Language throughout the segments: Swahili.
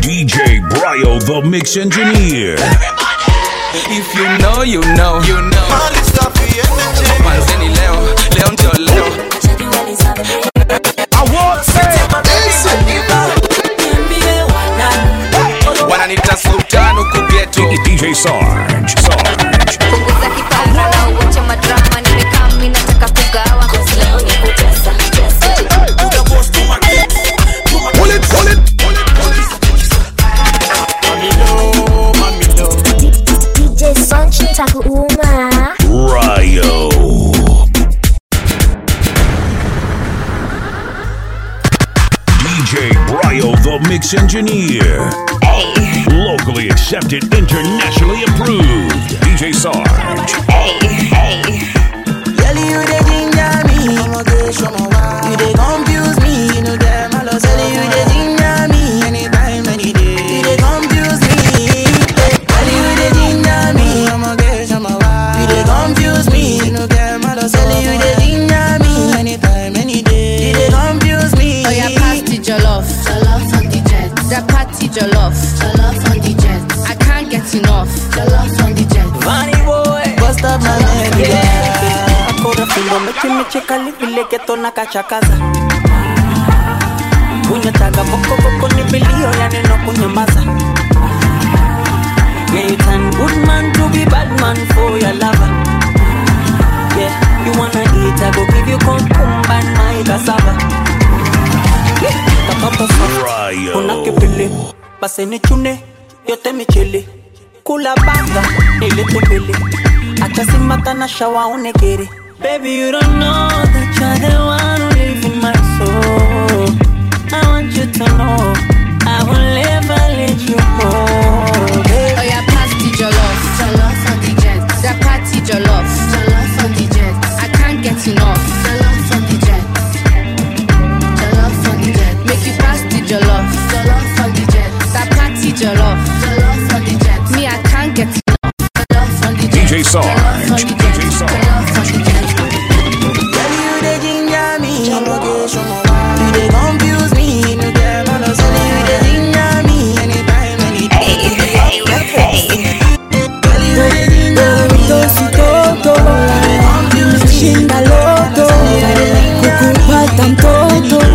DJ Bryo, the mix engineer. If you know, you know, you know. Manzeni leo, leo ndio leo. Wananita sultan huku ghetto. DJ Sarge. Sarge. punguza kipara na uache madrama nimekaa mi nataka kugawa leo ni kutesa DJ Sanchi takuuma Ryo. DJ Bryo, the mix engineer. Locally accepted, internationally approved. DJ Sarge. Girl, you dey ginger me. You dey confuse me. You know them all say you dey ginger me. Anytime, any day. You dey confuse me. Girl, you dey ginger me. You dey confuse me. You know them all say you dey ginger me. Anytime, any day. You dey confuse me. Oh yeah, party jollof. Jollof on the jet. That party jollof. Jollof on the jet. I can't get enough. Jollof on the jet. Funny boy. Bust up my name. akora fimbo mechimechekali vile geto na kachakaza kunyataga bokoboko ni vilio ya neno kunyamaza Yeah, you turn good man to be bad man for your lover Yeah, you wanna eat, I go give you cucumber and my cassava Yeah, katoto soft, kuna kipili Basi ni chune, yote michili Kula banga, nilete mbili Acha simata na shawa unekere Baby, you don't know that you're the one who live in my soul I want you to know I will never let you go baby. Oh yeah, party jollof. Jollof on the jet. That party jollof. Jollof on the jet. I can't get enough. Jollof on the jet. Jollof on the jet. Make you pass the jollof. Jollof on the jet. That party jollof. Jollof on the jet. Me, I can't get enough. Jollof on the jet. DJ Sarge. Jollof on the jet. DJ Sarge. Jollof on the jet. Girl, you dey ginger me. You dey confuse me. You know them all say you dey ginger me. Anytime, any day. Girl, you dey ginger me. Tositoto shinda loto kukupata mtoto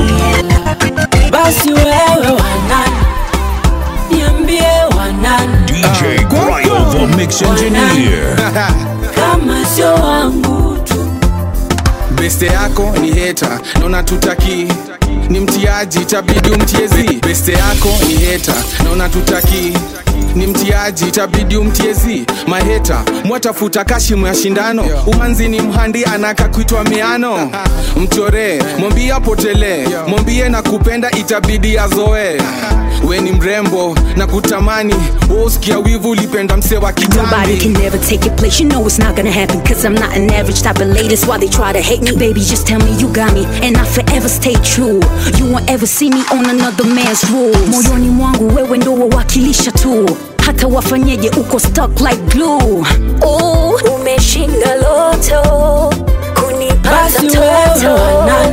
basi wewe wanani niambie wanani DJ Bryo, the mix engineer. kama sio wangu tu beste yako ni heta naona tutaki ni mtiaji itabidi umtiezi beste yako ni heta naona tutaki ni mtiaji itabidi umtiezi maheta mwatafuta kashimu ya shindano umanzi ni mhandi anaka kuitwa miano mchoree mwambie apotelee mwambie na kupenda itabidi azoe we ni mrembo na kutamani woskia wivu ulipenda mse wa Nobody can kitambi never take your place. You know it's not gonna happen. Cause I'm not an average type of lady. That's why they try to hate me. Baby, just tell me you got me. And I forever stay true. You won't ever see me on another man's rules. Moyoni mwangu wewe ndo wawakilisha tu. Hata wafanyeje uko stuck like glue. Oh, umeshinda loto. Kunipata basi wewe toto. wanani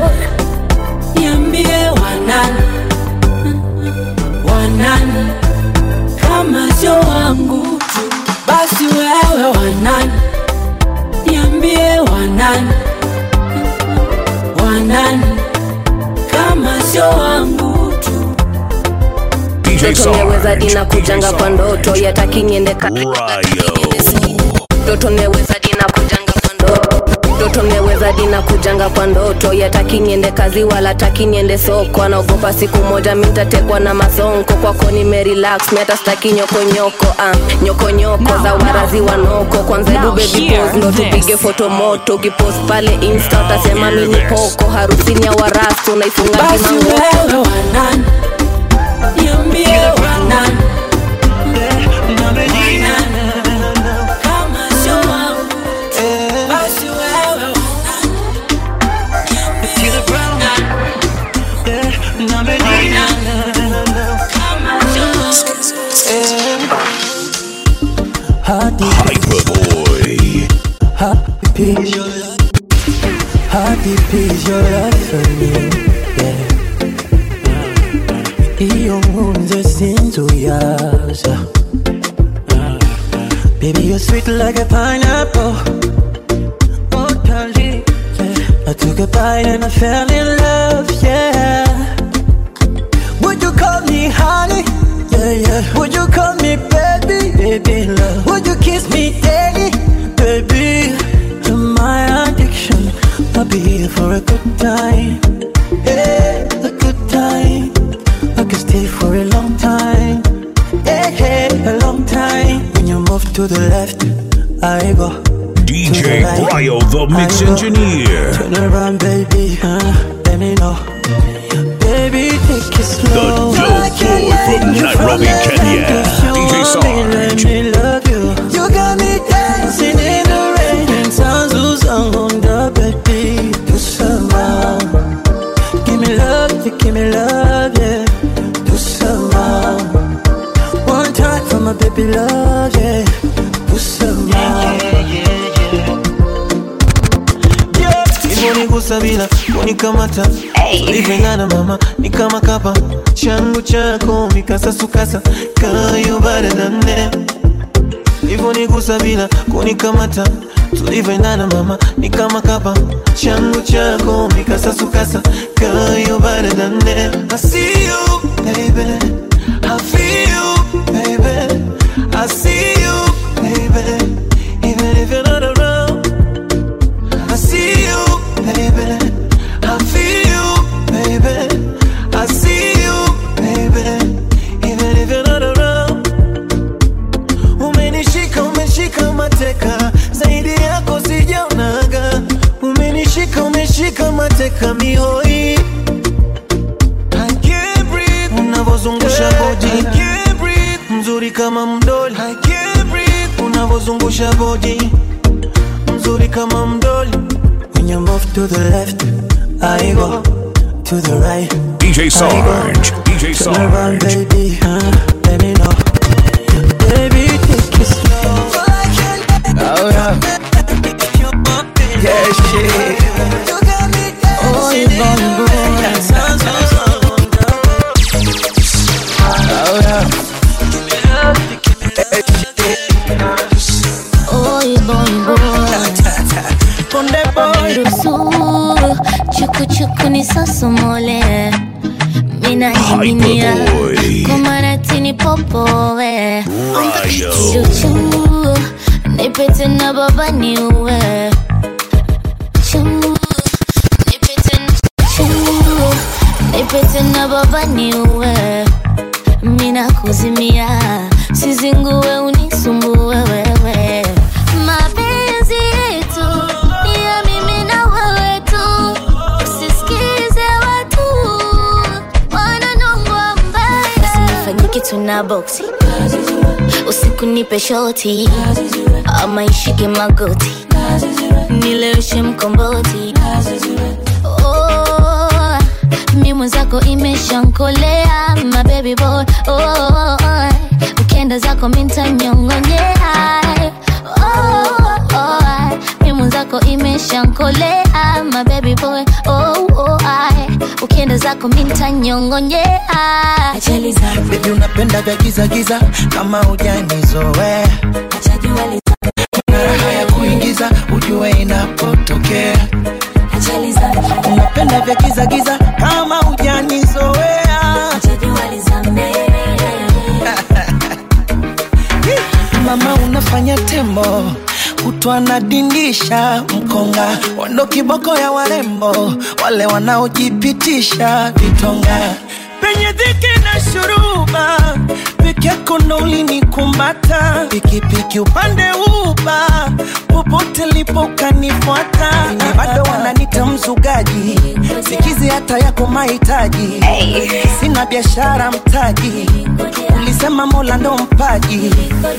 niambie wanani wanani kama sio wangu tu basi wewe wanani niambie wanani wanani kama sio wangu tu DJ Ndoto nimeweza Sarge. dina kujanga kwa ndoto yataki niende ka Ryo. ndoto nimeweza dina kujanga kwa ndoto ndoto nimeweza dina kujanga kwa ndoto yataki niende kazi wala taki niende soko anaogopa siku moja mintatekwa na masonko kwako nimerelax miata staki nyokonyoko ah, nyokonyoko za warazi wanoko kwanza du baby pose ndo tupige foto moto ukipost pale insta utasema mini poko harusini ya warastu unaifunga basi kimango wewe wanani niambie wanani kama sio wangu basi wewe Hyperboy. Happy How deep is your love for me? Yeah. sinzuyaza Baby, you're sweet like a pineapple. Oh, darling, yeah. I took a bite and I fell in love, yeah. Would you call me honey? Yeah, yeah. Would you call me baby? Baby, love. Would you kiss me daily? Baby, you're my addiction. I'll be here for a good time. Yeah, a good time. I can stay for a long time. Yeah, yeah, a long time. When you move to the left, I go. DJ Bryo, the mix engineer. Turn around, baby. Uh, let me know. Baby, take it slow. The dope boy from Nairobi, Kenya. DJ Let Sarge. me love you. You got me dancing in the rain and sounds who's on the baby. Do some more. Give me love, you give me love, yeah. Do some more. One time for my baby love, yeah. Do some more. Nigusa bila kunikamata ulivengana mama ni kama kapa changu chako mikasasukasa kayo baradane Nigusa bila kunikamata tulivyoendana mama ni kama kapa changu chako mikasasukasa kayo baradane I see you baby I feel you baby I see you baby even if you're not around I see you, baby. I feel you, baby. I see you, baby. Even if you're not around. Umenishika, umeshika mateka, zaidi yako sijaonaga. Umenishika, umeshika mateka mihoi. I can't breathe. Unavozungusha body. I can't breathe. Mzuri kama mdoli. I can't breathe. Unavozungusha body. Mzuri kama mdoli. When you move to the left, I go to the right. DJ Sarge. DJ Turn around, Sarge. baby. Uh, let me know. Baby, take it slow. Oh, yeah. Yeah, shit. Oh, you gonna go. Oh, yeah. Oi boy boy Konde boy. Ruhusu chuku chuku ni sosomole Mina niminia Hyperboy. Komaratini popowe Bryo. Chuchu Nipete na baba niue Chu Nipete Chu Nipete na baba niue Mina kuzimia Sizingue unisumbue wewe Mapenzi yetu ni ya mimi na wewe tu Usisikize watu wananongwa mbaya Usinifanye kitu na boksi Usiku nipe shoti ama ishike magoti Nileweshe mkomboti Oh, mi mwenzako imeshankolea my baby boy oh, ukienda zako mintanyongonyea oh, oh, mi mwenzako imeshankolea my baby boy oh, oh, ukienda zako mintanyongonyea Baby, unapenda vya giza giza kama hujanizoea. Na raha ya kuingiza ujue inapotokea. Unapenda vya giza giza kama hujanizoea. Mama unafanya tembo kutwa nadindisha mkonga wando kiboko ya warembo wale wanaojipitisha vitonga penye dhiki na shuruba peke yako ndo ulinikumata pikipiki upande uba popote lipo ukanifuata Na bado wananita mzugaji sikizi hata yako mahitaji sina biashara mtaji ulisema mola ndo mpaji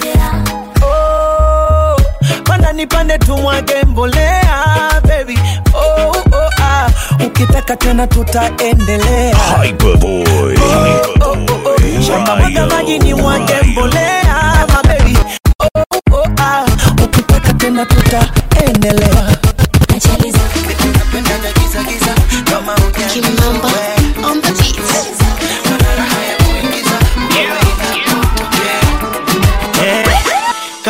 oh, panda nipande tumwage mbolea baby oh, oh, ah. ukitaka tena tutaendelea Hyperboy. shamba mwaga maji ni mwage mbolea my baby oh, oh, ah. ukitaka tena tutaendelea Napenda vya giza giza, kama hujanizoea. Mana raha ya kuingiza,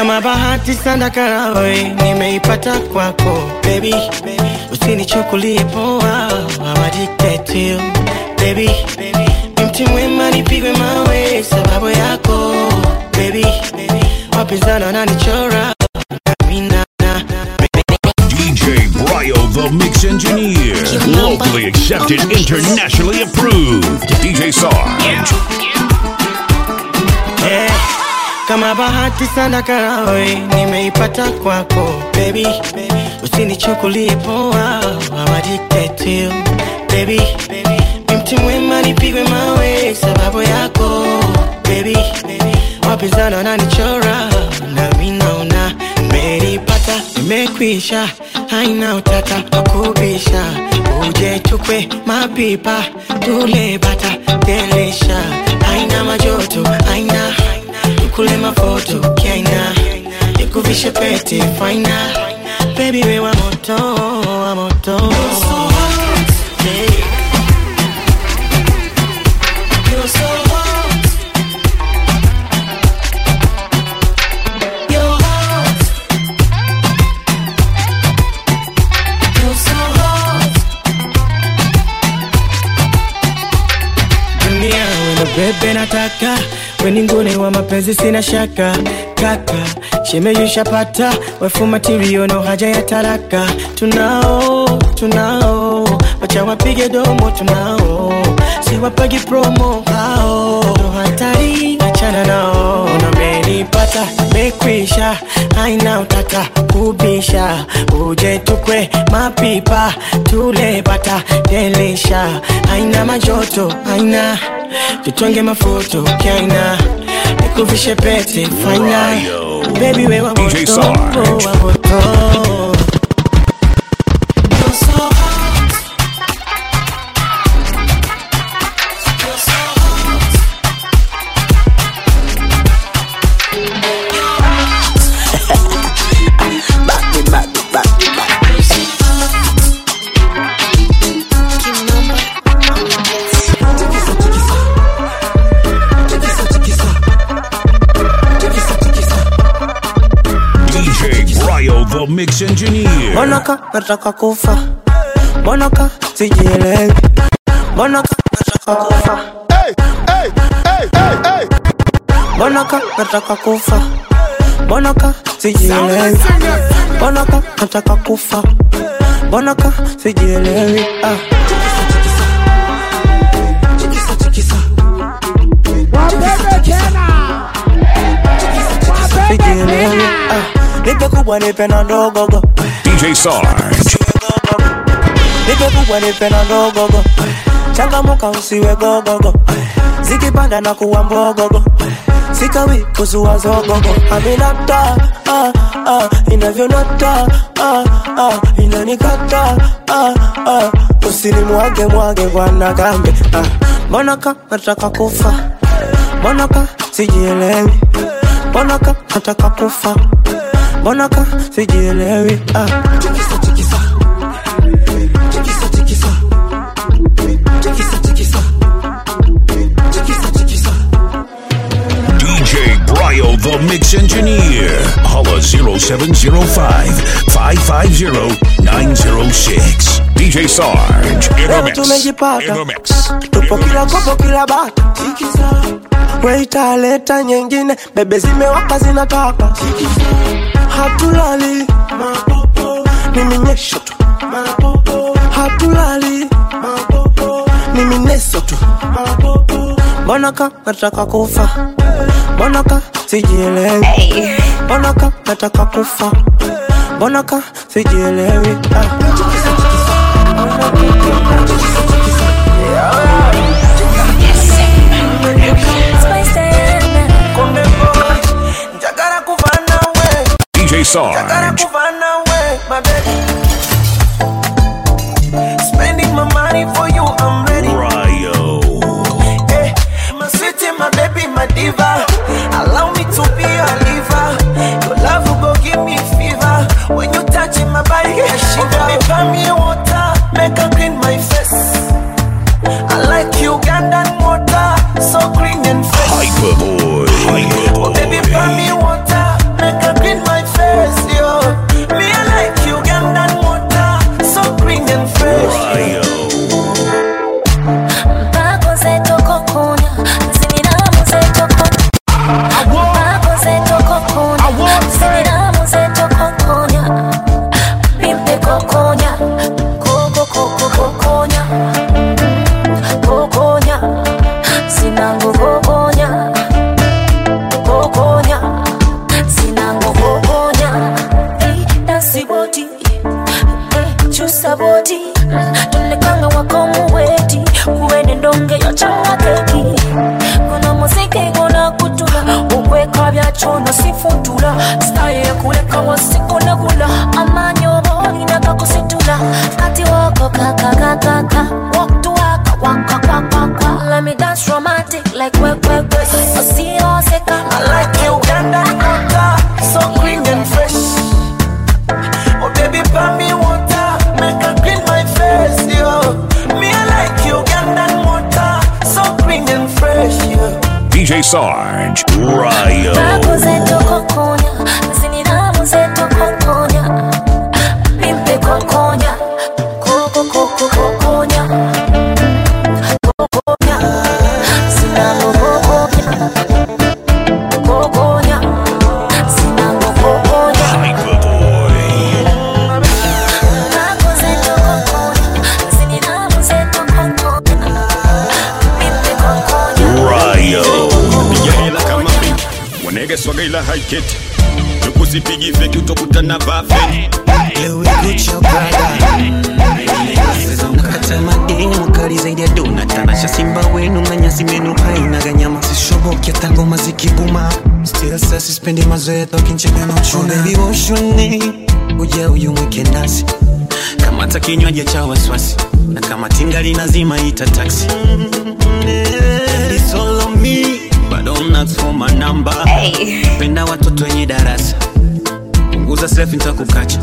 kama bahati sana karawe nimeipata kwako baby usinichukulie poa I'm addicted to you baby ni mti mwema nipigwe mawe sababu yako baby wapinzani wananichora Mina- na- DJ Bryo, the mix engineer. Locally accepted, internationally approved. DJ Sarge. Eh, kama bahati sana karawe nimeipata kwako baby usinichukulie poa I'm addicted to you baby ni mti mwema nipigwe mawe sababu yako baby wapinzani wananichora nami naona nimeipata nimekwisha haina utata wakubisha uje tukwe mapipa tule bata delisha haina majoto haina tukule mafoto kiaina nikuvishe pete faina bebi we wa moto wa moto Yeah. You're so hot. You're hot. You're so hot. dunia wena bebe nataka weningune wa mapenzi sina shaka kaka shemeyushapata wefu matirio no haja ya taraka tunao tunao wacha wapige domo tunao siwapagi promo hao ndo hatari achana nao namenipata mekwisha haina utata kubisha uje tukwe mapipa tule bata delisha haina majoto haina tutonge mafoto kaina nikuvishe pete faina bebi we wa DJ moto Sarge. wa moto You're so hot. You're so hot. DJ Bryo, the mix engineer. Mbonaka nataka kufa, mbonaka sijielewi, mbonaka nataka kufa, mbonaka nataka kufa, mbonaka sijielewi, mbonaka nataka kufa, mbonaka sijielewi. Ah. Sijielewi. Ah. Nipe kubwa nipe na ndogogo DJ Sarge. nipe kubwa nipe na ndogogo changamuka usiwe gogogo zikipanda na kuwa mbogogo sikawi kuzua zogogo aminata ah, ah, inavyonata ah, ah, inanikata ah, ah, usinimwage mwage bwana gambe ah. mbonaka nataka kufa mbonaka sijielewi mbonaka nataka kufa mbonaka sijielewi ah. DJ Bryo, the mix engineer. Holla 0705 550 906. DJ Sarge. In the Leo mix. tumejipata. In the mix. tupo kila kopo kila bata weitaleta nyingine bebe zimewaka zinataka hatulali ni minyesho tu hatulali ni mineso tu mbonaka nataka kufa mbonaka sijielewi mbonaka nataka kufa mbonaka sijielewi ah. Njagala kuva nawe, DJ njagala Sarge. kuva nawe, my baby. Spending my money for you, I'm ready. Bryo. Eh, my city, my baby, my diva. Allow me to be your liver. Your love will go give me fever. When you touch my body, I shiver. Baby, buy me water, make her clean my face. I like Ugandan water, so green and fresh. Hyperboy. Oh, baby, buy me Hyperboy. water, make her chono sifutula staye kuleka wasiko nagula amanyobo ninakakusitula kati wako kakakakaka waktu waka waka waka waka let me dance romantic like work work work usioseka I like you, Ugandan water, so green and fresh. Oh baby, pour me water, make her clean my face, yo. Me I like you, Ugandan water, so green and fresh, yo. DJ Sarge, Ryo. Tabu zetu kokonya, ziniramu zetu kokonya. Mimpe kokonya, koko koko kokonya. Kokonya, sinango kokonya. Kokonya, sinango kokonya. Tabu zetu kokonya, ziniramu zetu kokonya. Mimpe kokonya. Ryo. piga hela kama benki wanegeswaga ila haiketi tukusipigi feki utokutana vafeni nakata madeni mukali zaidi ya dona tanasha simba wenu na nyasi menu hainaga nyama sishoboki hata ngoma zikibuma still sa sispendi mazoea tokincheka na uchuna baby woshoni uja uyu mwike nasi kamata kinywaji cha waswasi na kama tingali nazima ita taksi It's all on me, but don't ask for my number. penda watoto wenye darasa punguza selfie nitakukacha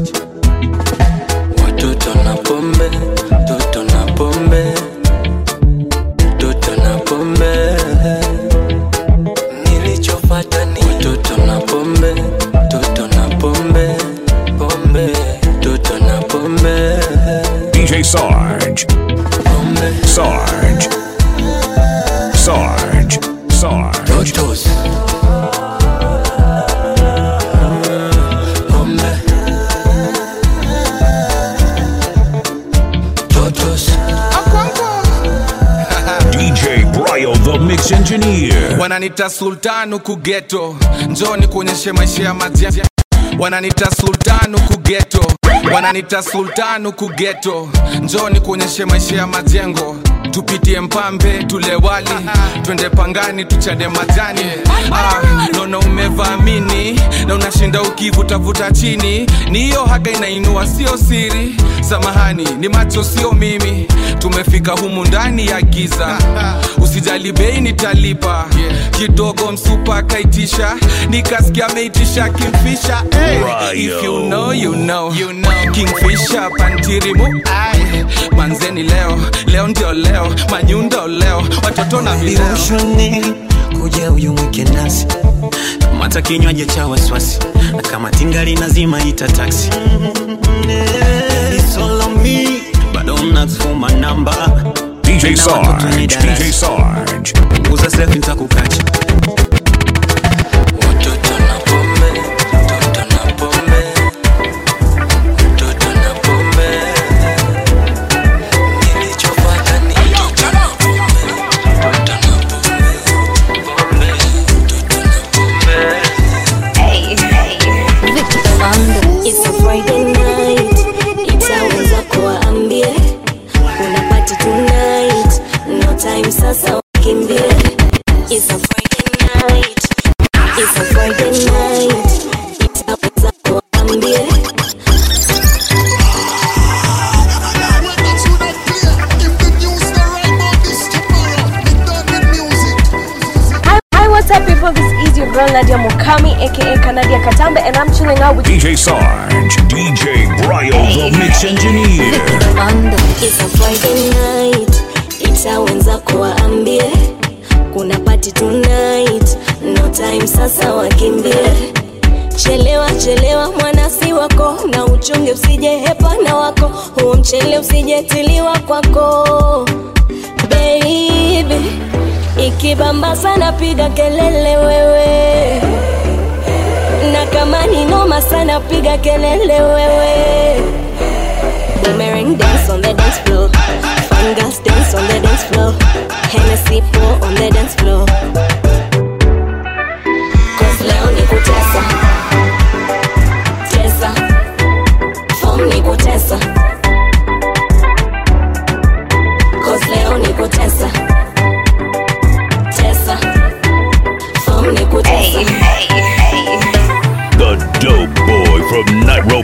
Watoto na pombe, toto na pombe, toto na pombe. Nilichopata ni watoto na pombe, toto na pombe, pombe, toto na pombe. DJ Sarge. Sarge. Sarge. Sarge. Totos. Pombe. Totos. DJ Bryo, the mix engineer. wananita sultanu kugeto njoni kuonyeshe maisha ya majengo wananita sultanu kugeto wananita sultanu kugeto njoni kuonyeshe maisha ya majengo tupitie mpambe tule wali twende pangani tuchade majani ah, naona umevaamini na unashinda ukivutavuta chini ni hiyo haga inainua sio siri samahani ni macho sio mimi tumefika humu ndani ya giza usijali bei nitalipa kidogo msupa akaitisha nikasikia ameitisha kimfisha hey, if you know, you know. You know. kingfisha pantirimu Ai, manzeni leo leo ndio leo manyundo leo watoto na vileo Vivoshoni kuja uyu mwike nasi kamata kinywaji cha waswasi na kama tingali nazima ita taksi It's all on me, but don't ask for my number. DJ Penda watoto wenye Sarge. darasa. DJ Sarge. punguza selfie nitakukacha It's a Friday night, itaweza kuwaambie kuna party tonight, no time sasa wakimbie. It's a Friday night, it's a Friday night, itaweza kuwaambie Hi, hi, what's up, people? This is your girl Nadia Mokami, aka Kanadia Katambe, and I'm chilling out with DJ Sarge. DJ Bryo, the mix engineer. It's a Friday night, itaweza kuwaambie kuna party tonight, no time sasa wakimbie. Chelewa chelewa mwanasi wako, na uchunge usije hepana wako, huo mchele usijetiliwa kwako baby. Ikibamba sana piga kelele wewe, na kama ni noma sana piga kelele wewe. Boomerang dance on the dance floor. Fun girls dance on the dance floor. Hennessy pour on the dance floor. Cause leo ni kutesa. Tesa. Form ni kutesa. Cause leo ni kutesa. Tesa. Form ni kutesa.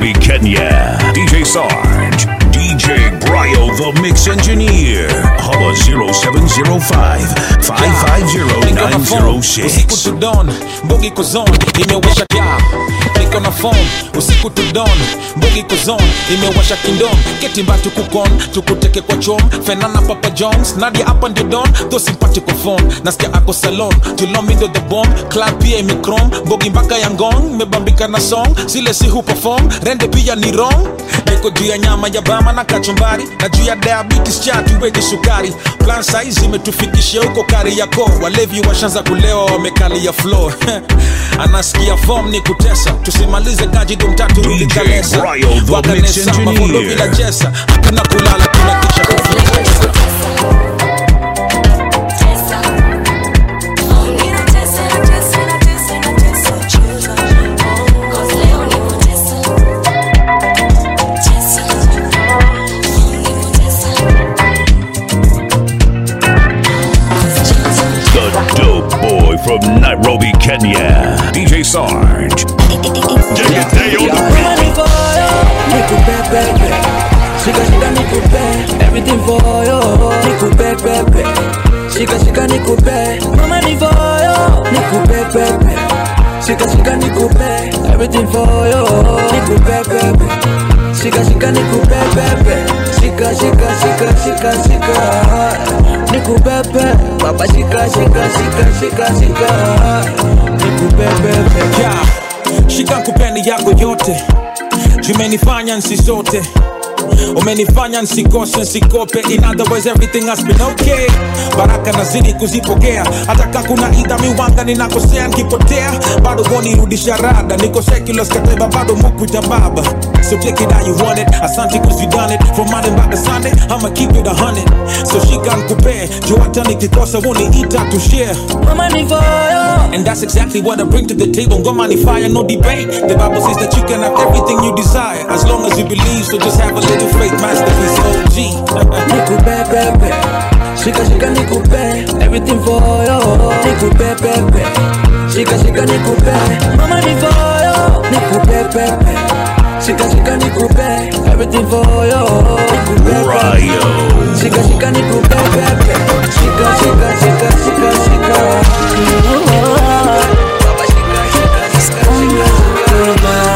Nairobi, Kenya. DJ Sarge, DJ Bryo, the mix engineer. Holla 0705 Niko na phone, usiku 550 to dawn mbugi kozon imewasha kya niko na phone usiku to dawn mbugi kozon imewasha kindom ketimba tukukon tukuteke kwa chom fenana papa jones nadia hapa ndio don tho simpatiko phone nasikia ako salon tulomindo the bomb club pia imekrom mbogi mpaka ya ngong mebambika na song zile si hu perform rende pia ni wrong niko juu ya nyama ya bama na kachumbari na juu ya diabetes cha tuweke sukari plan size imetufikishia huko kari yako walevi washanza kulewa wamekalia floor anasikia form ni kutesa tusimalize kajido mtatu ulikalesa Bryo, the mix wakanesa mafondo engineer. bila jesa hakuna kulala tunakesha The dope boy from Nairobi, Kenya. DJ Sarge. Nikupepepe, shika shika nikupe everything for you. Nikupepepe, shika shika nikupe mama ni for you. Nikupepepe, shika shika nikupe everything for you. Nikupepepe, shika shika nikupepepe, shika shika shika shika shika nikupepe baba shika shika shika shika shika nikupepepe yeah. shika kupeni yako yote jumenifanya nsisote umenifanya nsikose nsikope in other words everything has been okay baraka nazidi kuzipokea hata ka kuna idha miwanga ninakosea nkipotea bado gonirudisha rada niko secular skateba bado mukwita baba so take it how you want it asante cause you done it from monday back to sunday i'ma keep it a hundred so shika nkupe juu hata nikikosa woniita to share mama ni for you. And that's exactly what I bring to the table. Ngoma ni fire, no debate. The Bible says that you can have everything you desire as long as you believe. So just have a little faith, masterpiece OG. nikupepepe shika shika nikupe everything for you nikupepepe shika shika nikupe mama ni for you nikupepepe shika shika nikupe everything for you nikupepepe shika shika nikupepepe shika shika shika shika shika Baba shika shika shika shika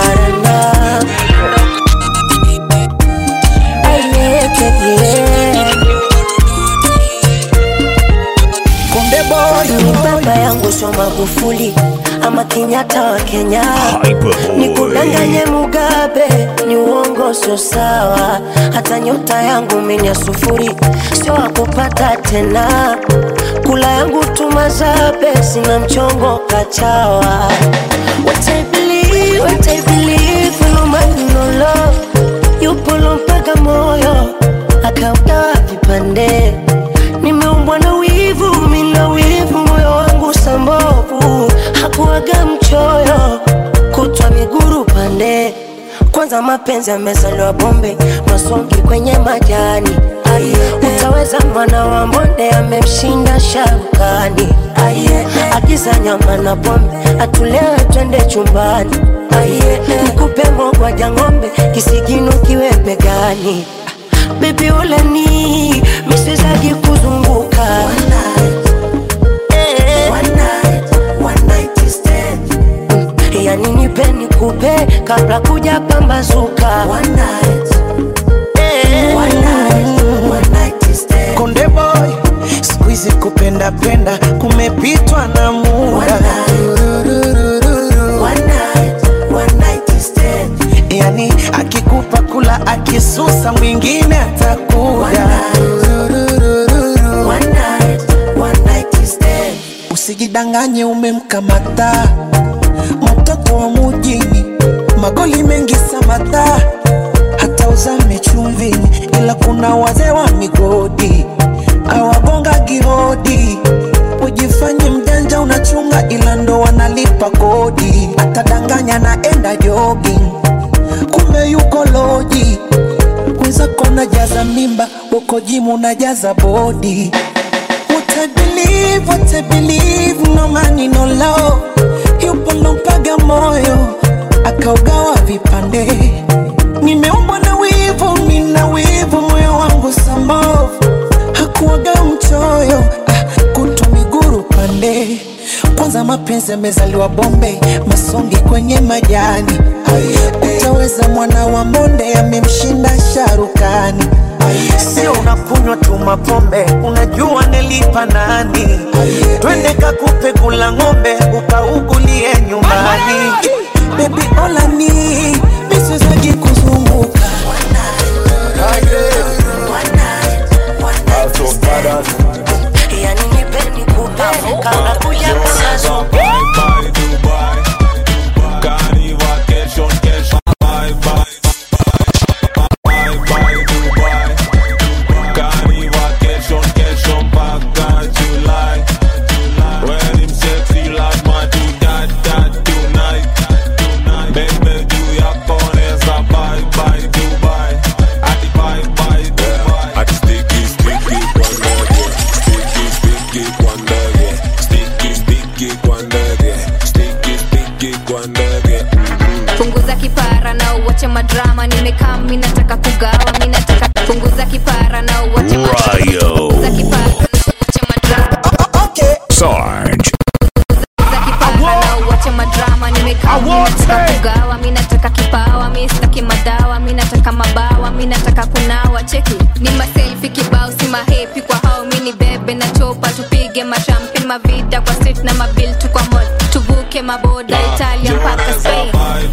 Konde boy ni baba yangu sio Magufuli ama Kenyatta wa Kenya, ni kudanganye Mugabe ni uongo, sio sawa. Hata nyota yangu mimi ya sufuri, sio wakupata tena. Kula yangu tumazabe, sina mchongo kachawa. What I believe, what I believe, no man no love, yupo mpaka moyo akaugawa vipande nimeumbwa na wivu, mina wivu, moyo wangu sambovu, hakuwaga mchoyo, kutwa miguru pande. Kwanza mapenzi yamezaliwa bombe, masongi kwenye majani. Utaweza mwana wa mbonde amemshinda sharukani. Agiza nyama na pombe, atulewe twende chumbani. Nikupe mogwaja ng'ombe, kisigino kiwe begani Baby uleni miswezagi kuzunguka Eh. Mm, yani nipe nikupe kabla kuja pambazuka Eh. Konde boy, siku hizi kupenda penda kumepitwa na muda. Yani akikupa kula akisusa mwingine atakuja. Usijidanganye umemkamata mtoto wa mujini, magoli mengi samata, hata uzame chumvini, ila kuna wazee wa migodi awagonga gihodi. Ujifanye mjanja unachunga, ila ndo wanalipa kodi. Atadanganya naenda jogging, kumbe yuko loji. Wenzako najaza mimba, uko jimu najaza bodi. What I believe, what I believe, no money, no love. Yupo lompaga moyo, akaugawa vipande. mapenzi amezaliwa Bombay, masongi kwenye majani. Utaweza mwana wa Monde amemshinda Sharukani. Sio unakunywa tu mapombe, unajua nilipa nani? Twende kakupe kula ng'ombe, ukaugulie nyumbani. Baby olani miswezagi kuzunguka yani nipe nikupe kabla kuja kusazo punguza kipara na uwache madrama nimekaa mi nataka kugawa mi nataka punguza kipara na uwache madrama Ryo. punguza kipara na uwache madrama Sarge. punguza kipara na uwache madrama nimekaa mi nataka kugawa mi nataka kipawa mi sitaki madawa mi nataka mabawa mi nataka kunawa cheki ni maselfi kibao si mahepi kwa hao mi ni bebe na chopa tupige mashampi mavida kwa street na mabil tu kwa mall tuvuke maboda italia mpaka spain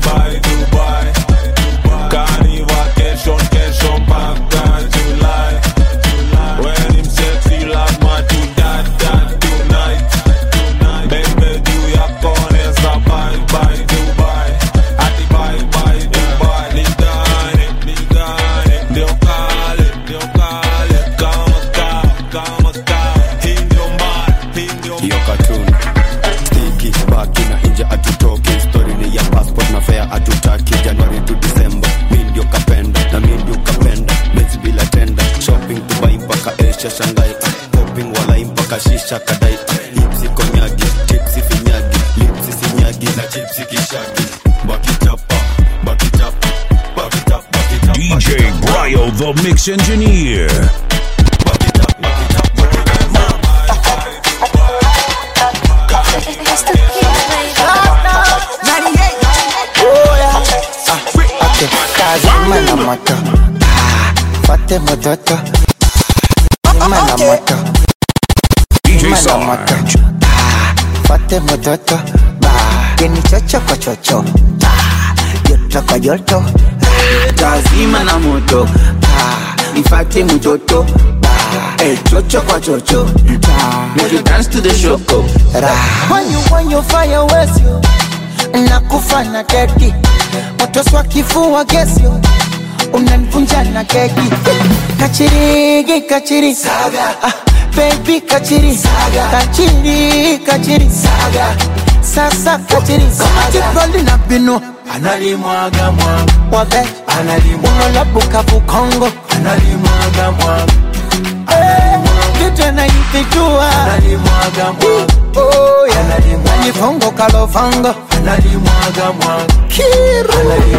hiyo katun stiki baki na nje atutoki stori ni ya passport na fea atutaki januari tu disemba mi ndio kapenda na mi ndio kapenda mezi bila tenda shopping dubai mpaka asia shangai popping walai mpaka shisha kadai ipsi konyagi tipsi finyagi lipsi sinyagi na chipsi kishagi bakitapa bakitapa bakitapa bakitapa DJ Bryo, the mix engineer. Kazima na moto Fate mototo Kazima na moto DJ Kazima na moto Sarge. Fate mototo Keni chocho kwa chocho Joto kwa joto tazima na moto Ah, nifate mtoto Ah, eh, chocho kwa chocho Ah, make you dance to the shoko When you when you fire waste you Nakufa na dedi Moto swa kifua gesi you Unanivunja na keki Kachirigi kachiri Saga ah, Baby kachiri Saga Kachiri kachiri Saga Sasa kachiri Kama jikoli na binu analimwaga mwaga Wabe analimwaga Unalabuka vukongo analimwaga mwaga Kitu anaipijua analimwaga mwaga Oh yeah Nanifongo kalofango analimwaga mwaga Kiru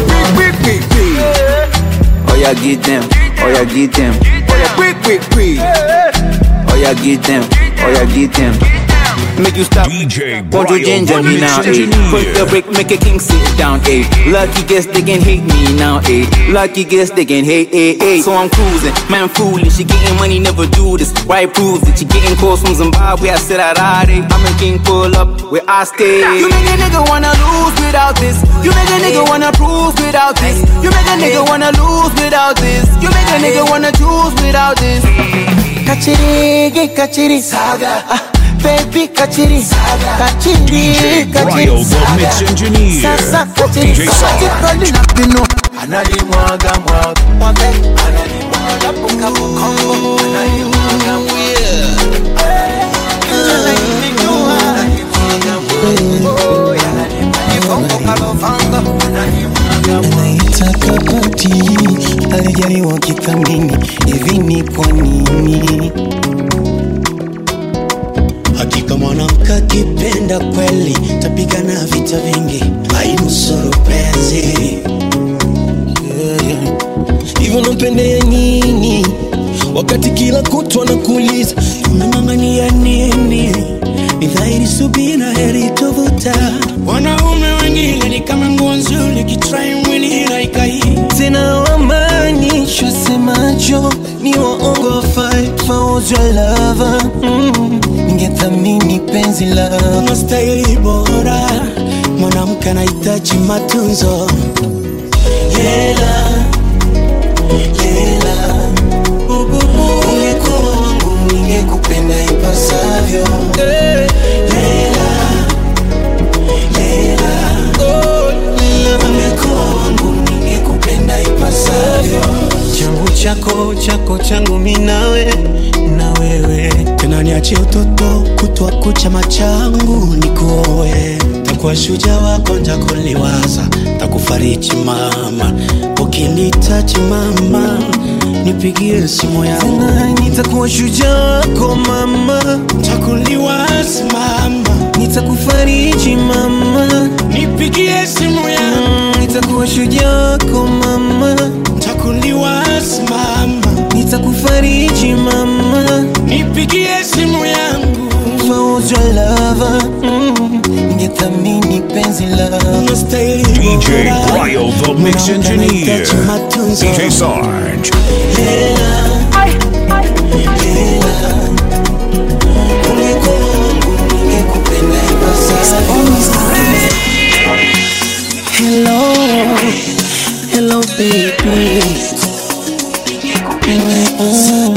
Oh yeah, get them. Oh yeah, get them. Oh yeah, quick, quick, quick. Oh yeah, get them. Oh yeah, get them. Make you stop. DJ Won't you Bryo, ginger the me mix now, eh? engineer. Put the brick, make a king sit down, eh? Lucky guess they can hate me now, eh? Lucky guess they can hate, eh, eh? So I'm cruising, man, foolish. She getting money, never do this. Why proves it? She getting calls from Zimbabwe. I said I'd eh? I'm a king, pull up where I stay. You make a nigga wanna lose without this. You make a nigga wanna cruise without this. You make a nigga wanna lose without this. You make a nigga wanna choose without this. Kachirigi kachiri Saga ah, Baby kachiri Saga Kachiri DJ Bryo, kachiri the mix engineer. Sasa kachiri DJ Sarge. Jikoli na binu Analimwaga mwaga Wabe Unalabuka vukongo Analimwaga mwaga anaitaka pati alijaliwa kithamini hivi ni kwa nini hakika mwanamke akipenda kweli tapigana vita vingi ainusuru penzi Yeah, yeah. hivyo nampendea nini wakati kila kutwa nakuuliza unang'ang'ania nini ni dhahiri subira heri tu was your lover mm, ningethamini penzi lako unastahili bora mwanamke anahitaji matunzo Lela, lela, ungekuwa wangu ningekupenda ipasavyo. Lela, lela, ungekuwa wangu ningekupenda ipasavyo. Changu chako chako changu mi nawe na wewe tena niachie utoto kutwa kucha machangu nikuoe takuwa shuja wako ntakuliwaza takufariji mama ukinitaji mama nipigie simu yangu nitakuwa shujaa wako mama takuliwaza mama nitakufariji mama nipigie simu yangu nitakuwa shujaa wako mama takuliwaza mama nitakufariji mama nipigie simu yangu If I was your lover mm, ningethamini penzi lako DJ Bryo, the mix engineer. DJ Sarge. Hello, hello baby. Mm.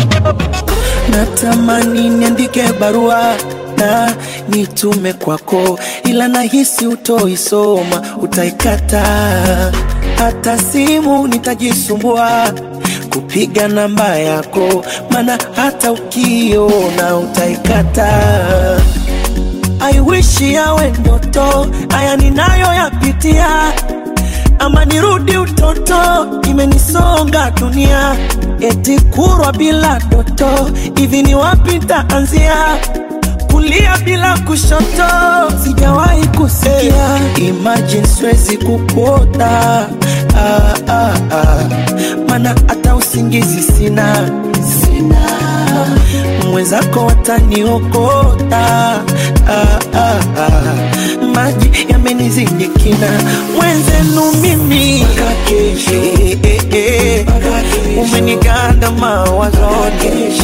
Natamani niandike barua na nitume kwako, ila nahisi utoisoma, utaikata. Hata simu nitajisumbua kupiga namba yako, maana hata ukiona utaikata. I wish yawe ndoto, haya ninayoyapitia, ama nirudi utoto, imenisonga dunia, eti kurwa bila doto, hivi ni wapi nitaanzia? Kulia bila kushoto, sijawahi kusikia. Imagine siwezi kukuota ah, ah, ah. Mana hata usingizi sina, sina mwenzako wataniokota ah, ah, ah. maji yamenizidi kina mwenzenu mimi eh, eh, eh. umeniganda mawazoni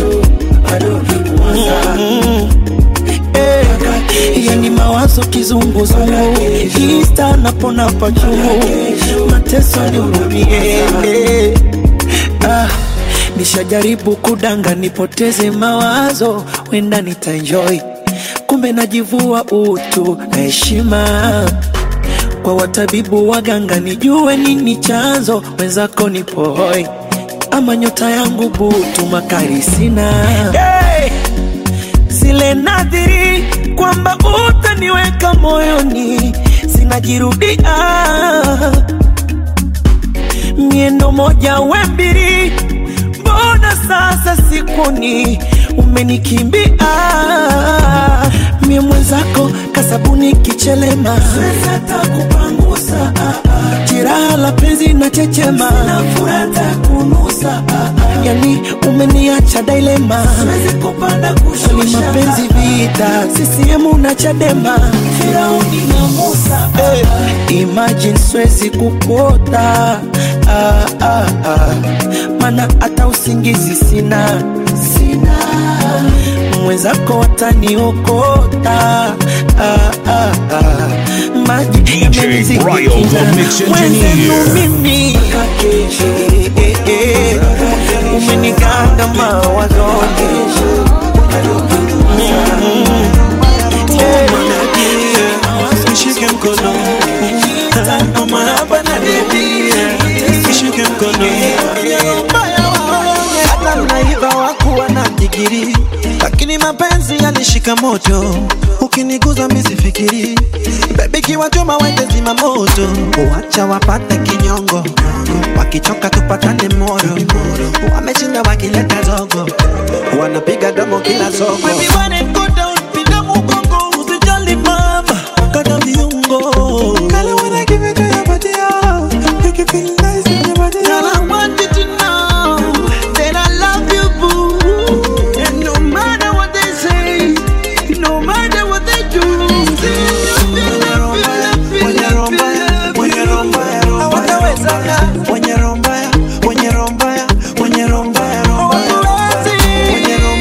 Mm, eh. yani mawazo kizunguzungu ista napona pachungu mateso nihurumie eh. ah. Nishajaribu kudanga nipoteze mawazo, wenda nitaenjoy, kumbe najivua utu na heshima kwa watabibu waganga, nijue nini chanzo, wenzako nipo hoi, ama nyota yangu butu, makari sina hey! zile nadhiri kwamba utaniweka moyoni, zinajirudia miendo moja we mbili mbona sasa sikuni umenikimbia mie mwenzako kasabuni kichelema hata kupangusa jiraha la penzi na chechema furata kunusa yani umeniacha dailema ni mapenzi vita sisiemu na chadema firauni na musa hey. imagine swezi kupota ah, ah, ah. mana hata usingizi sina sina mwenzako wataniokota ah, ah, ah. maji yamenizidi Bryo, the kina. mix Mwenzenu engineer. mimi Eh, eh, eh. umeniganda mawazoni Nishike mkono Mama hapa na bibi Nishike mkono hata mnaiva wakuwa na digiri lakini mapenzi yalishika moto ukiniguza misifikiri bebi kiwachoma wende zima moto uacha wapate kinyongo wakichoka tupatane moro wameshinda wakileta zogo wanapiga domo kila soko Baby, when it go down, pinda mugongo, usijali mama, kata viungo. Kale when I give it to your body, oh, make you feel nice in your body, Girl, I want you to know that I love you, boo. And no matter what they say, no matter what they do, Wenye romba ya, wenye romba ya, wenye romba ya, romba ya, romba ya. Wenye romba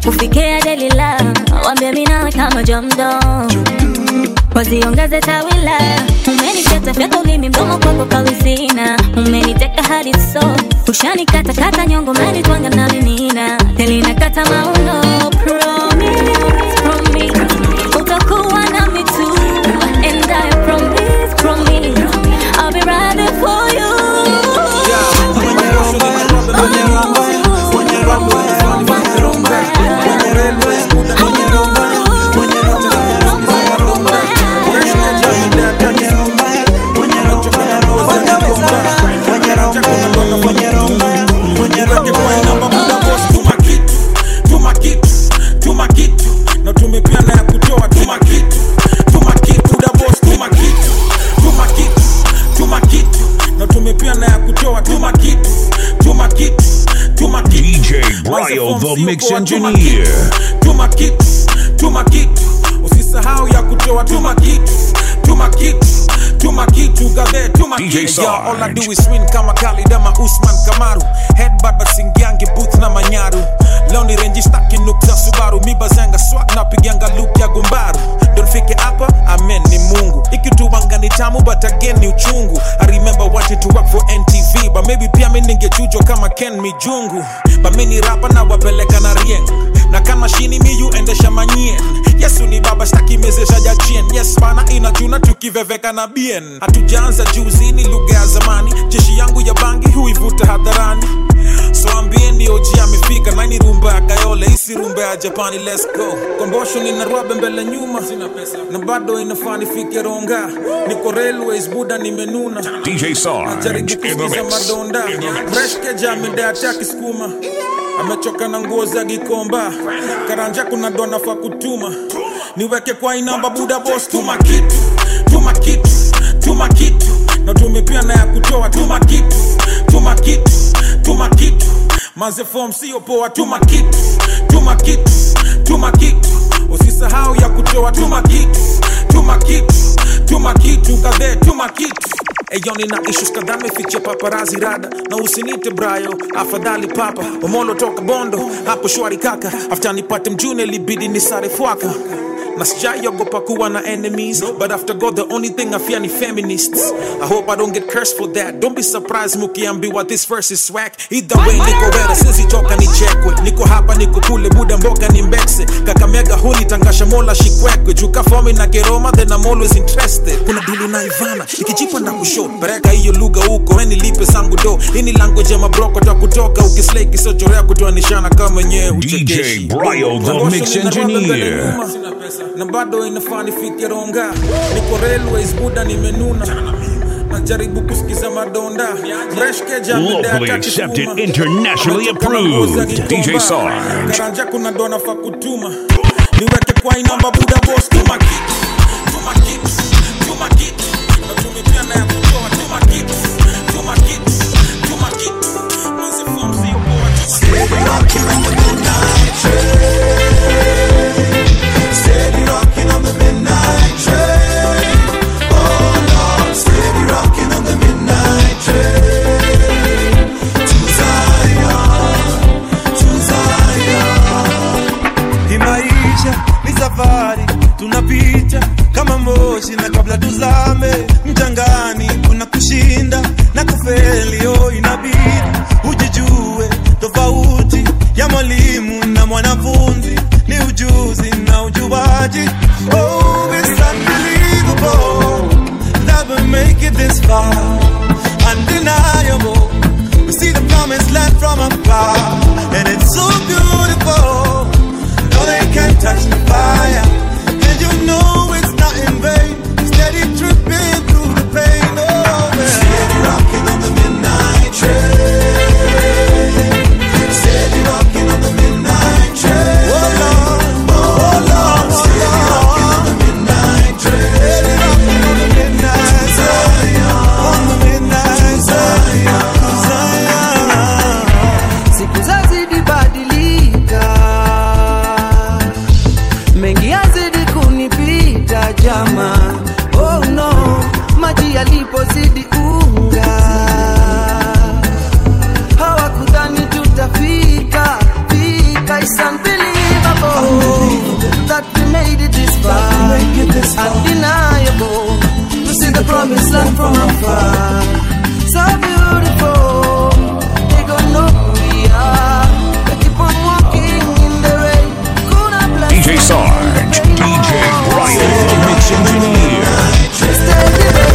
kufikia delila wambie minawe kama jamdo waziongeze tawila umenifyatafyata ulimi mdomo kwako kawizina umeniteka hadi so ushanikatakata nyongo menitwanga na minina telinakata mauno promise, promise, utakuwa nami tu and I promise, promise I'll be riding for you tuma kitu tuma kitu na tumepia na ya kutoa tuma kitu tuma kitu da boss tuma kitu tuma kitu tuma kitu na tumepia na ya kutoa tuma kitu tuma kitu tuma kitu DJ Bryo, the mix engineer. tuma kitu tuma kitu usisahau ya kutoa tuma kitu tuma kitu tuma kitu gadhe tuma DJ kitu Sarge. Yeah, all I do is win kama Khalid ama Usman Kamaru headbutt but singiangi booth na manyaru leo ni renji staki nukta Subaru mi bazanga swag na piganga loop ya gumbaru don't fike hapa amen ni Mungu ikituwanga ni tamu but again ni uchungu I remember wanting to work for NTV but maybe pia mi ningechujwa kama Ken Mijungu but mi ni rapa na wapeleka na rieng na kama shini miyu endesha manyien yesu ni baba staki mezesha jachien yes bana inachuna tukiveveka na bien hatujaanza juzi ni lugha ya zamani jeshi yangu ya bangi huivuta hadharani so ambieni oji amefika naini rumba ya kayole isi rumba ya japani let's go kombosho nina rwabe mbele nyuma sina pesa na bado inafaa nifike ronga niko railways buda nimenuna DJ Sarge najaribu in the kusikiza mix. madonda breshkeja amedeataki skuma amechoka na nguo za gikomba karanja kuna dona fa kutuma niweke kwa inamba buda bos tuma kitu tuma kitu tuma kitu na tumepia na ya kutoa tuma kitu tuma kitu tuma kitu manze form sio poa tuma kitu tuma kitu tuma kitu usisahau ya kutoa tuma kitu tuma kitu tuma kitu kadhe tuma kitu Eyo nina issues kadhaa meficha paparazi rada na usinite brayo afadhali papa omolo toka bondo hapo shwari kaka after nipate mjune libidi ni sare fwaka na sijaiogopa kuwa na enemies but after god the only thing i fear ni feminists i hope i don't get cursed for that don't be surprised mukiambiwa this verse is swag either way niko wera sizichoka nichekwe niko hapa niko kule buda mboga ni mbekse kakamega huni tangasha mola shikwekwe juka fomi na keroma then i'm always interested kuna dulu na ivana ikijipa na kusho pereka hiyo lugha huko eni lipe sangu do ini language ya mabroko ta kutoka ukislay kisochorea kutoa nishana kama nyewe uchekeshi Bryo, the mix engineer. na bado inafaa nifike ronga niko railways buda nimenuna najaribu kusikiza madonda Locally accepted, internationally approved. DJ Sarge. karanja kuna dona fa kutuma niweke kwa inamba buda bos tuma kitu tuma kitu tuma kitu na tumepia na ya kutoa tuma kitu tuma kitu tuma kitu Manze form sio poa, Steady rocking on the midnight train. Oh Lord, steady rocking on the midnight train. To Zion, to Zion. Hii maisha ni safari tunapita kama moshi na kabla tuzame mchangani kuna kushinda na kufeli oh inabidi ujijue tofauti ya mwalimu na mwanafunzi ni ujuzi na ujuaji oh it's unbelievable that we make it this far undeniable we see the promised land from afar and it's so beautiful no they can't touch the fire and you know it's not in vain steady tripping through the pain oh man. Steady rocking on the midnight train. Steady rocking on the midnight train. Oh Lord, oh Lord, steady rocking on the midnight train. Steady rocking on the midnight Zion, on the midnight Zion, Zion. siku zazidi badilika mengi yazidi kunipita jama oh no maji yalipozidi unga hawakudhani tutafika fika It's unbelievable made it this far. Undeniable to see the promised land from afar. So beautiful, they gon' know who we are. They keep on walking in the rain. Kuna bless DJ Sarge, DJ Brian, the mix engineer.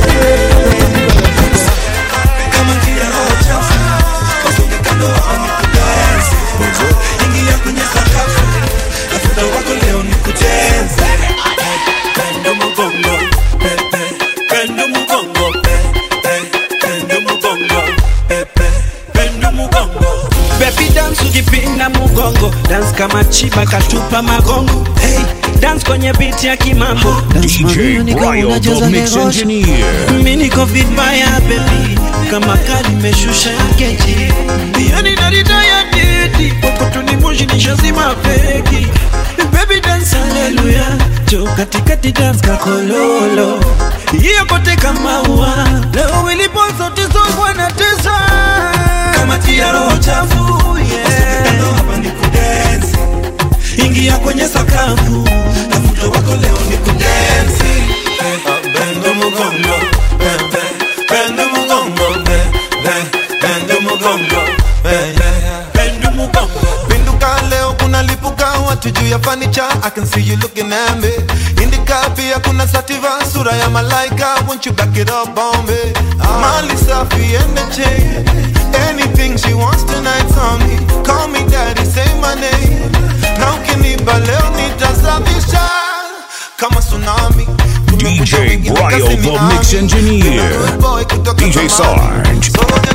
ingia kwenye sakafu tafuta wako leo ni kucheze pendo mugongo pepe pendo mugongo pepe pendo mugongo pepe pendo mugongo Baby dance ukipinda mugongo dance kama chiba katupa magongo hey, dance kwenye beat ya kimambo DJ Brian, the mix engineer. mi niko vibaya baby kama kali meshusha ya keji yani narita ya didi kokotuni moshi nishazima feki baby dance haleluya jo katikati dance kakololo hiyo kote kama ua leo wilipo zote zogwa na tesa kama tia roho chafu yeah. hapa ni kudensi ingia kwenye sakafu tafuta wako leo ni kudensi pendo mugongo pepe pendo mugongo pepe pendo mugongo pepe pendo mugongo Pinduka leo kuna lipuka watu juu ya fanicha I can see you looking at me Indika pia kuna sativa sura ya malaika Won't you back it up on me Mali safi and the chain Anything she wants tonight's on me Call me daddy, say my name Na ukiniba leo nitasafisha Kama tsunami DJ Brian, the mix engineer. DJ Sarge.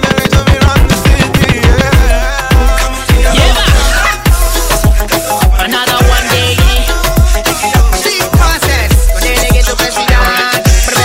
Another one day. See process. Kwenye geto president.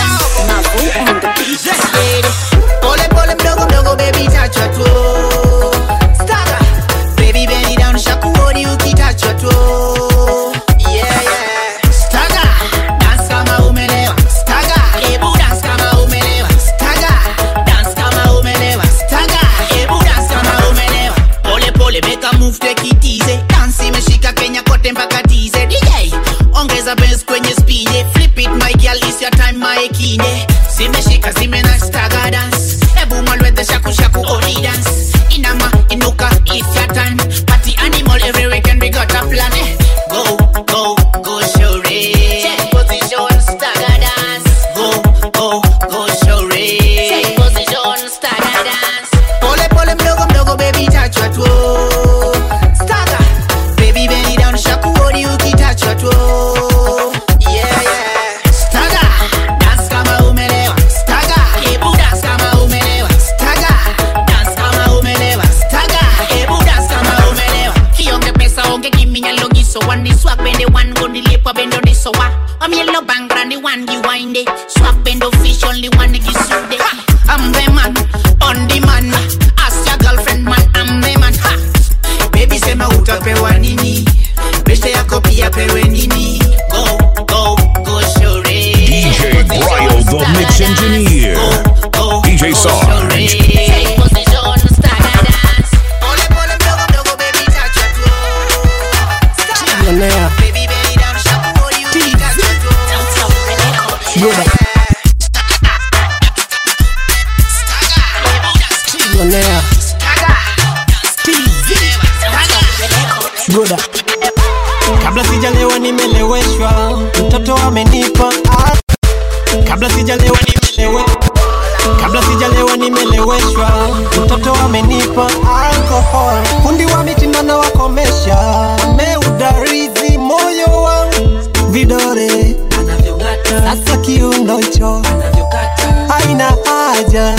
Pole pole mdogo mdogo baby tachwa tu. Staga. Baby bend it down shakuoni ukitachwa tu. Yeah yeah. Staga. Dance kama umelewa. Staga. Ebu dance kama umelewa. Staga. Dance kama umelewa. Staga. Ebu dance kama umelewa. Pole pole make a move take it easy. Dance imeshika Kenya kote mpaka tize. DJ ongeza bass kwenye speed. Flip it my girl it's your time my kine. Zimeshika zimena staga dance. Ebu mwalwete shaku shaku only dance. Inama inuka it's your time. Party animal every weekend we got a plan. Eh. Go go go show it. Check position staga dance. Go go go show it. Check position staga dance. Pole pole mdogo mdogo baby tachwa tu. Staga. Baby bend it down shakuoni ukitachwa tu. Yeah yeah. Staga. Dance kama umelewa. Staga. Ebu dance kama umelewa. Staga. Dance kama umelewa. Staga. Ebu dance kama umelewa. Kionge pesa onge giminya logiso one this swag bend the one go the lip up bend on the soa. I'm yellow bang brand the one you wind it. Swag bend fish only one nigga suit it. I'm the man on the man. Ask your girlfriend man I'm the man. Ha. Baby sema utapewa nini? Beste yako pia pewe nini? Go go go show it. DJ Brian, the mix engineer. DJ Sarge. Take position, stagger dance. Pole pole mdogo mdogo baby tachwa tu. Millionaire. Baby belly down shakuoni ukitachwa tu. Yoda. Millionaire. Broda. Kabla sijalewa nimeleweshwa, mtoto amenipa ah. Kabla sijalewa nimelewe Kabla sijalewa nimeleweshwa, mtoto amenipa alcohol. Fundi wa mitindo na wakomesha, ameudarizi moyo wangu vidore sasa kiundo hicho haina haja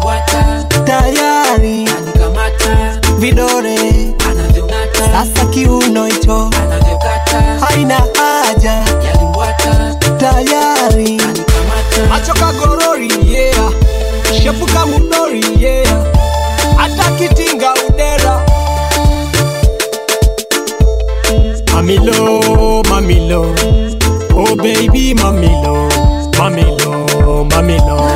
tayari vidore sasa kiuno hicho haina haja tayari macho kagorori yeah shepuka mudori yeah hata kitinga udera mamilo mamilo oh baby mamilo mamilo mamilo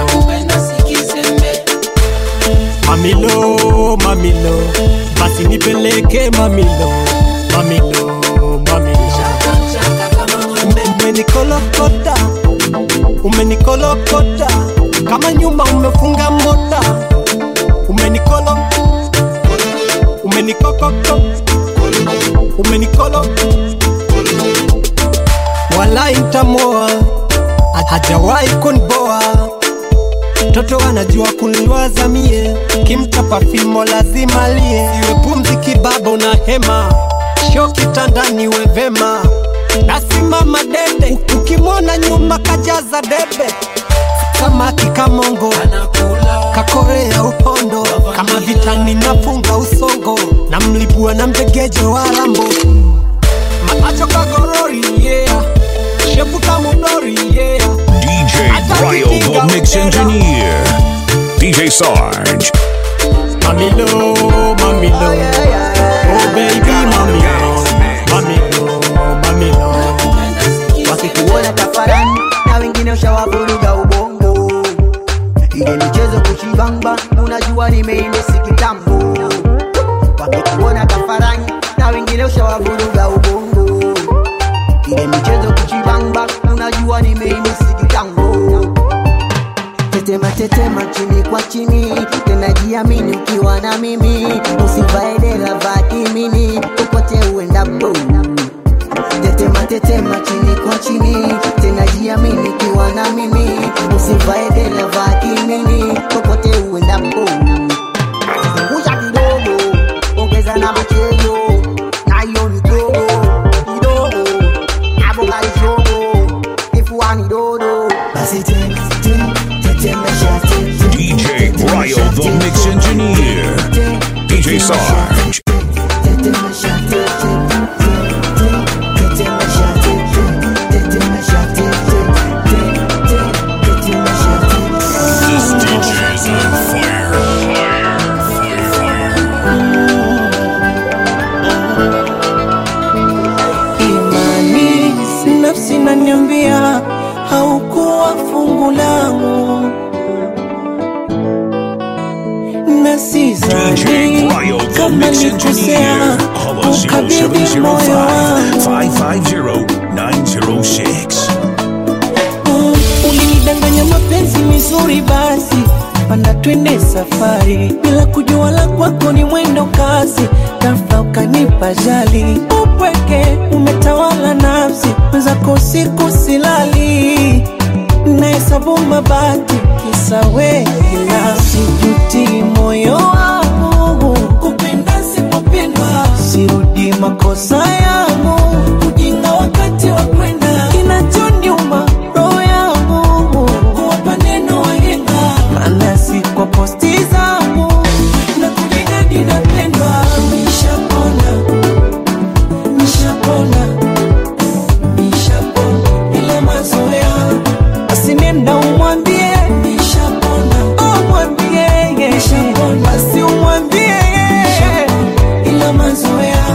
mamilo mamilo basi nipeleke mamilo mamilo mamilo umenikolo wala intamoa hajawahi kunboa mtoto anajua kunliwaza mie kimtapa fimo lazima lie iwe pumzi kibaba una hema sho kitandani we vema nasimama dede ukimwona nyuma kajaza debe samaki kamongo kakorea upondo kama vitani nafunga usongo na mlipua na mjegejo wa lambo maacho kagorori yeah. shepuka mudori yeah. DJ Bryo, the mix engineer. DJ Sarge. Mamilo, mamilo, oh baby mamilo, mamilo, mamilo. wakikuona tafarani na wengine ushawavuruga ubongo ile michezo kuchibamba unajua nimeindesi kitambo wakikuona tafarani na wengine ushawavuruga ubongo ile michezo kuchibamba unajua nimeindesi kitambo tetema tetema chini kwa chini tena jiamini ukiwa na mimi usivae dera vaa kimini popote uendapo tetema tetema chini kwa chini tena jiamini ukiwa na mimi usivae dera vaa kimini popote uendapo punguza kidogo ongeza na mchezo na hiyo ni dogo kidogo avoka ishogo kifuani dodo basi tena tena tetemesha DJ Bryo, the mix engineer. DJ Sarge. This DJ's on fire. imani nafsi naniambia haukuwa fungu langu na sizani kama nikosea ukabidhi moyo wangu 550-906. Mm, ulinidanganya mapenzi mizuri basi panda twende safari bila kujua la kwako ni mwendo kasi ghafla ukanipa jali upweke umetawala nafsi mwenzako siku silali nahesabu mabati kisa wewe sijuti moyo wangu kupenda sipopendwa sirudi makosa yangu ujinga wakati wa kwenda kinachoniuma roho yangu kuwapa neno wahenga maana si kwa posti zangu na kujigadi napendwa nishapona nishapona nishapona ile mazoea basi nenda umwambie nishapona umwambie basi umwambie ila mazoea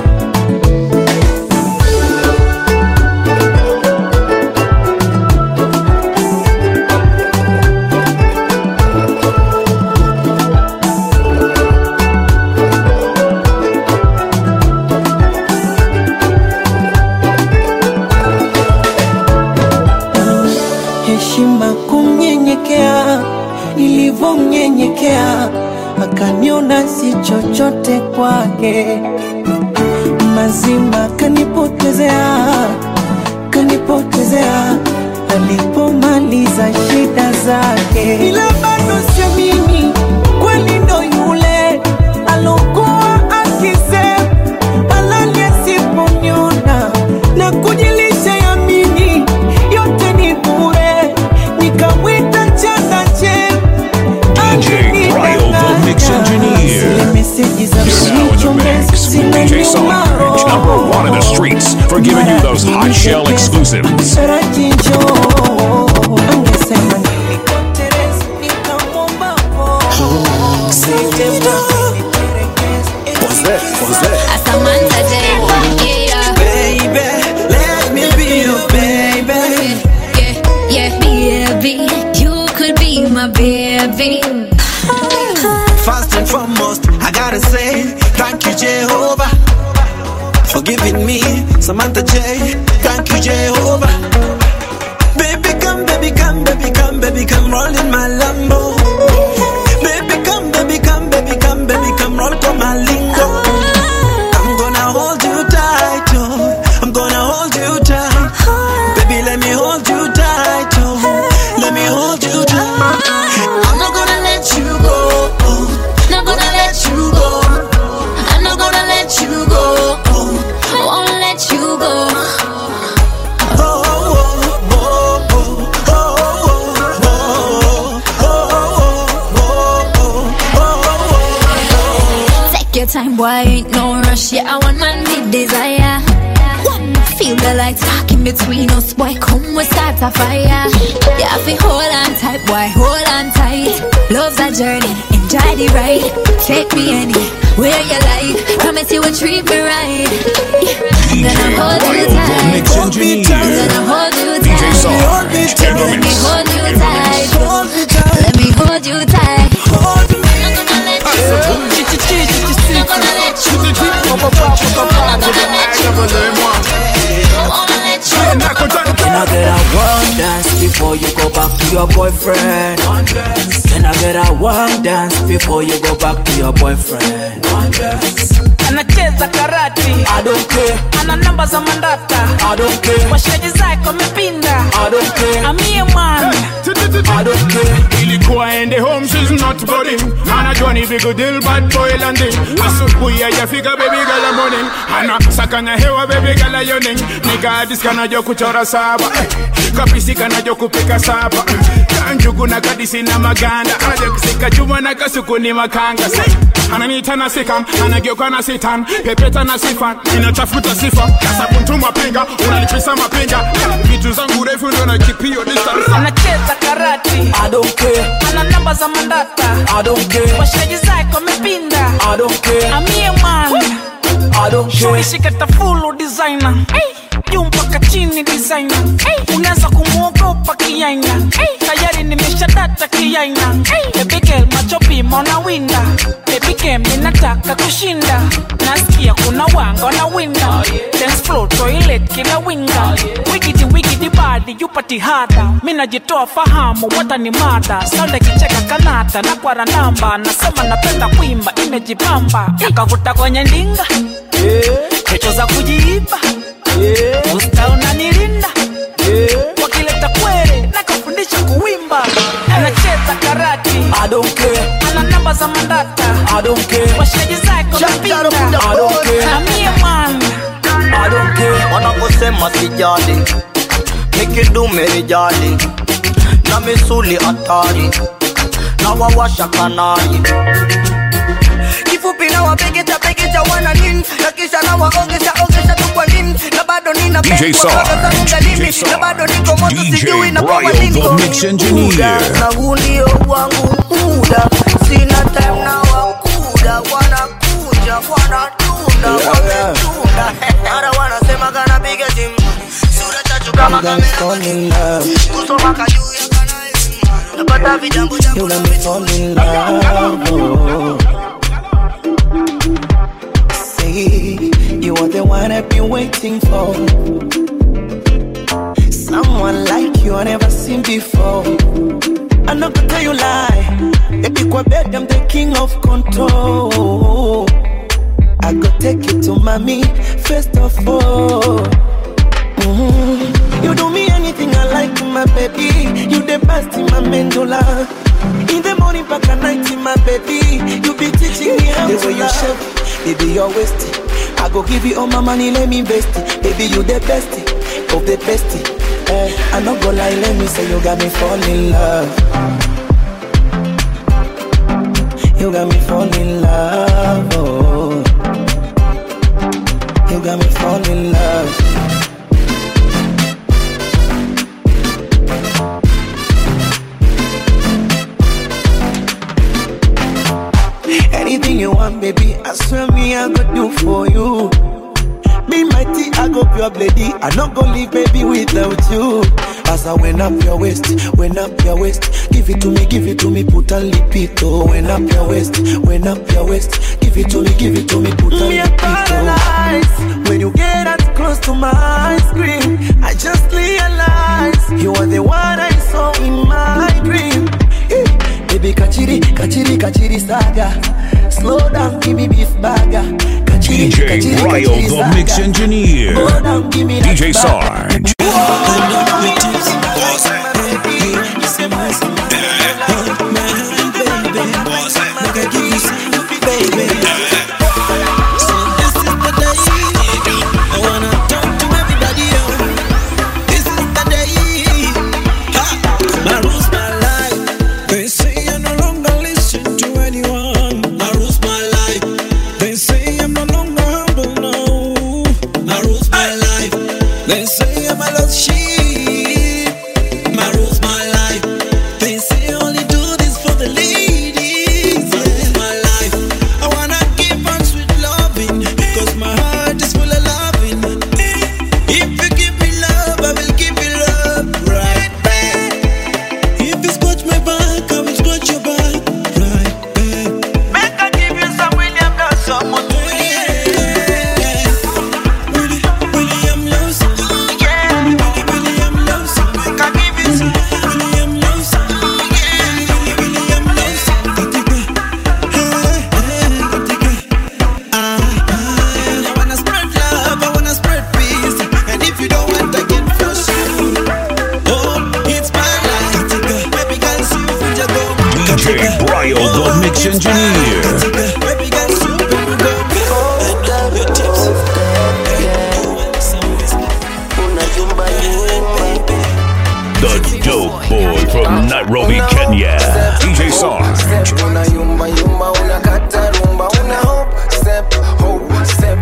heshima kumnyenyekea nilivyomnyenyekea akaniona si chochote kwake mazima kanipotezea kanipotezea alipomaliza shida zake ila bado sio mimi kweli ndo yule alokuwa akisema halali asiponiona na kujilisha yamini yote ni bure nikamwita chakache DJ Bryo, the mix engineer. meseji za You're now in the mix with DJ Sarge, number one in the streets, for giving you those hot shell exclusives. Rajinjo angesema nilikotereza nikamwomba po Samantha J. Yeah. Baby, let me be your baby. Yeah, yeah, baby. You could be my baby. First and foremost, I gotta say thank you, Jehovah, for giving me Samantha J. Thank you, Jehovah. Baby, come, baby, come, baby, come, baby, come, roll in my Lambo. Baby, come, baby, come, baby, come, baby, come, roll to my lingo. I'm gonna hold you tight. time, boy, ain't no rush. Yeah, I want man me desire. Feel the lights sparking between us, boy. Come, we start a fire. Yeah, I feel hold on tight, boy, hold on tight. Love's a journey, enjoy the ride. Take me anywhere you like. Promise you will treat me right. I'm gonna hold you tight. Mix engineer. I'm gonna hold you DJ tight. Sarge. In the Let me mix. hold you tight. Let me hold you tight. Can I get a one dance before you go back to your boyfriend? Can I get a one dance before you go back to your boyfriend? anacheza karati I don't care, ana namba za mandata I don't care, washaji zake wamepinda I don't care, amie man I don't care. ilikuwa ende home she's not boarding anajua ni big deal bad boy landing asubuhi hajafika baby gala morning ana sakanya hewa baby gala yoning nigadis kanajo kuchora saba Eh, kapisi kanajo kupika saba Eh, kanjugu na kadisi na maganda anajo kusika chuma na kasuku ni makanga Say, ananiita na sikam anageuka na sitan pepeta na sifan inatafuta sifa kasabuntuma pinga unalipisa mapinga vitu zangu refu ndo na kipio distance anacheza karati I don't care, ana namba za mandata I don't care, washaji zake wamepinda I don't care, amie man I don't care. shuishikata fulu designer hey. juu mpaka chini designer hey. unaweza kumwogopa kiaina hey. tayari nimesha data kiaina hey. ebikel machopima unawinda ebikem ninataka kushinda nasikia kuna wanga na winda dance floor toilet kila winga wigidi wigidi badi yupati hada mi najitoa fahamu wata ni mada sauda kicheka kanata na kwara namba nasema napenda kuimba imejipamba yakavuta kwenye ndinga checho za kujiiba usta unanilinda wakileta kwere nakafundisha kuwimba anacheza karati I don't care, ana namba za mandata I don't care, washaji zako napinda I don't care, amie man I don't care. wanaposema sijali nikidume rijali na misuli hatari na wawasha kanari kifupi na wapegecha pegecha wana nini na kisha na waongesha ongesha tu kwa nini na bado nina DJ pepo, Sarge, kaka DJ nini, Sarge, na bado niko moto DJ sijui na kwa Bryo, nini the mix engineer. na huu ndio wangu muda sina time na wakuda wanakuja wanatunda wametunda mara wanasema kanapiga simu sura chachu kama You got me fall in love. kusoma kajuu ya kanaimu napata vijambo jambo You got me fall in love. Oh. Say you are the one I've been waiting for. Someone like you I never seen before. I'm not gonna tell you lie. Baby, kwa bed, I'm the king of control. I go take you to mommy first of all. Mhm. You do me anything I like, my baby. You the best in my mandula. In the morning, back at night, my baby. You be teaching me how The to way you love. shape, baby, you're wasting. I go give you all my money, let me invest it. Baby, you the best of the best. Eh, I not go lie, let me say you got me fall in love. You got me fall in love. Oh. You got me fall in love. Anything you want, baby, I swear me I go do for you. Be mighty, I go pure lady. I not go leave, baby, without you. As I went up your waist, went up your waist. Give it to me, give it to me, put a lipito. Went up your waist, went up your waist. Give it to me, give it to me, put a Me a lipito. When you get that close to my screen, I just realize you are the one I saw in my dream. Eh, Baby, kachiri, kachiri, kachiri saga. Slow down, give me beef burger. Kachiri, DJ kachiri, Bryo, kachiri the saga. mix engineer. Slow down, give me that DJ burger. Sarge. They say I no longer listen to anyone. I lose my life. They say cheap. My rules, my life. They say only do this for the ladies. My rules, my life. I wanna give on sweet loving, cause my heart is full of loving. If you give me love, I will give you love right back. If you scratch my back, I will scratch your back right back. Make I give you some William Lawson, mo to William Lawson. William Lawson. Make I give you some William Lawson. William Lawson. I wanna spread love, I wanna spread peace. And if you don't want to get frustrated, oh, it's my life. Baby girl, see you when you go. DJ Bryo, the mix engineer. Baby girl, see you when you go. Your tips. The dope boy from Nairobi, Kenya. DJ Sarge. Una yumba yumba, una kata rumba, una hop step, hop step.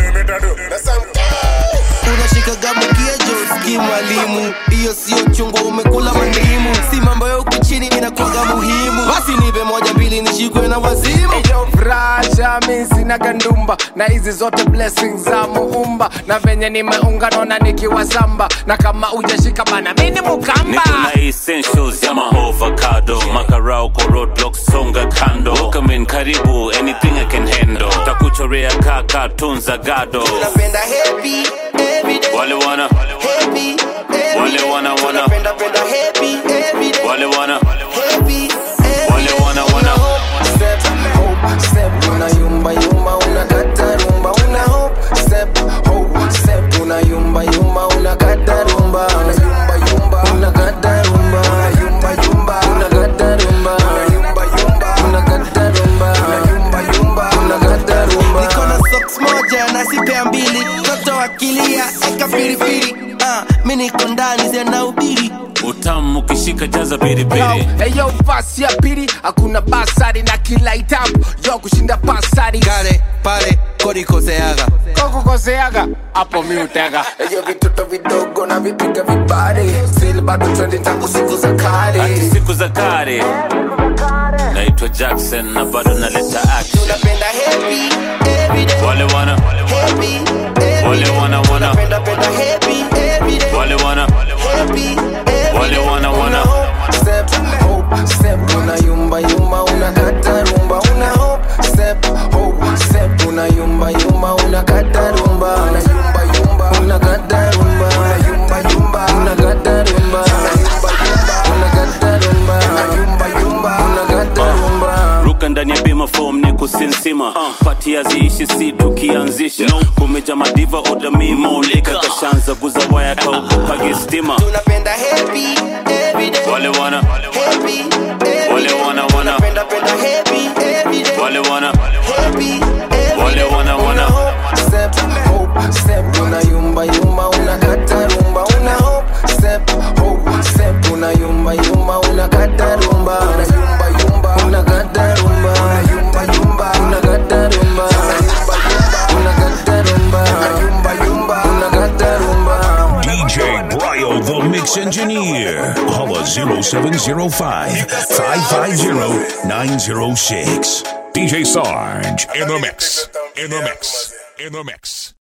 Unashikaga mkiejo ski mwalimu, hiyo sio chungu, umekula mandimu. Si mambo ya huku chini inakuwaga muhimu. Basi nipe moja mbili nishikwe na wazimu. Yo Fraja, mi sina gandumba na hizi zote blessings za muumba na venye nimeunga naona nikiwa samba na kama ujashika bana mini mukamba Niko na essentials ya mahovacado makarao kwa roadblocks songa kando Welcome in karibu anything I can handle takuchorea kaka tunza gado Napenda happy every day. wale wana Happy every wale day. wana wana Napenda penda happy every day. wale wana Happy wale wana wana step, hope, step, una yumba yumba, una kata rumba, una hope, step, hope, step, una yumba yumba, una kata rumba, una yumba yumba, una kata rumba, una yumba yumba, una kata rumba, una yumba yumba, una kata rumba, una yumba yumba, una kata rumba. Niko na socks moja na sipea mbili, toto akilia eka piripiri, ah, mimi niko ndani zina ubiri. utamu ukishika jaza piripiri Eyo fasi ya pili hakuna basari na kila itabu yo kushinda pasari Kale pale kodikoseaga kokukoseaga hapo mi utega Eyo vitoto vidogo na vipiga vibare Still bado trending tangu siku za kale Ati siku za kale naitwa Jackson na bado naleta action Tunapenda happy every day wale wana Happy every wale day wana wana Tunapenda penda happy every day wale wana Happy every wale day wana wana Step, hope, step, una yumba yumba, una kata rumba, una hope, step, hope, step, una yumba yumba, una kata rumba, una yumba yumba, una kata rumba, una yumba yumba, una kata rumba, una yumba yumba, una kata rumba, una yumba yumba, una kata rumba. ruka ndani ya bima form ni kusinsima pati haziishi si tukianzisha kumeja madiva odamimolika kashanza guza waya kaukupagi stima Tunapenda happy every day, wale wana happy every wale day. wana wana Tunapenda penda happy every day, wale wana happy every wale day. wana wana step, hope, step, una yumba yumba, una kata rumba, una hope, step, hope, step, una yumba yumba, una kata rumba, una yumba yumba, una kata rumba, una yumba yumba, una kata rumba, una yumba yumba, una kata rumba, una yumba yumba, una kata rumba. DJ Bryo, the mix engineer. Holla 0705 550 906. DJ Sarge in the mix. In the mix. In the mix.